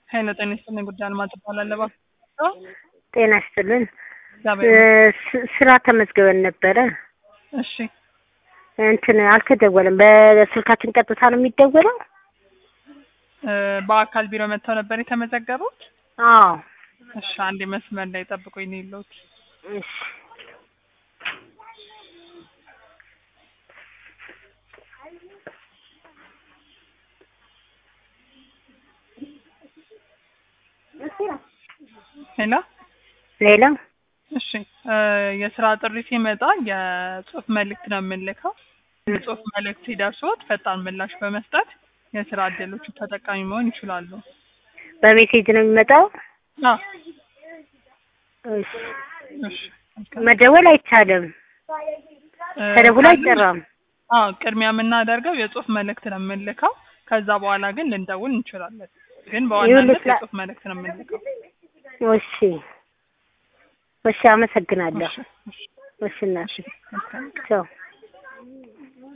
ኃይለ ጤና ይስጥልኝ ጉዳይ አልማዝ እባላለሁ። እባክዎ ጤና ይስጥልን። እግዚአብሔር ስ- ስራ ተመዝግበን ነበረ። እሺ እንትን አልተደወለም። በስልካችን ቀጥታ ነው የሚደወለው? እ፣ በአካል ቢሮ መጥተው ነበር የተመዘገቡት? አዎ። እሺ አንዴ መስመር ላይ ጠብቁኝ ነው የለሁት። እሺ ሄሎ ሌላ እሺ እ፣ የስራ ጥሪ ሲመጣ የጽሁፍ መልእክት ነው የምንልከው። የጽሁፍ መልእክት ሲደርሶት ፈጣን ምላሽ በመስጠት የስራ እድሎቹ ተጠቃሚ መሆን ይችላሉ። በሜሴጅ ነው የሚመጣው? አዎ እሺ እሺ መደወል አይቻልም። እ፣ ተደውሎ ካሉን- አይጠራም። አዎ ቅድሚያ የምናደርገው የጽሁፍ መልእክት ነው የምንልከው። ከዛ በኋላ ግን ልንደውል እንችላለን። ግን በዋናነት ይኸውልህ፣ የጽሁፍ መልእክት ነው የምንልከው። እሺ እሺ፣ አመሰግናለሁ። እሺ እሺ እሺ እናቴ መልካም ቻው።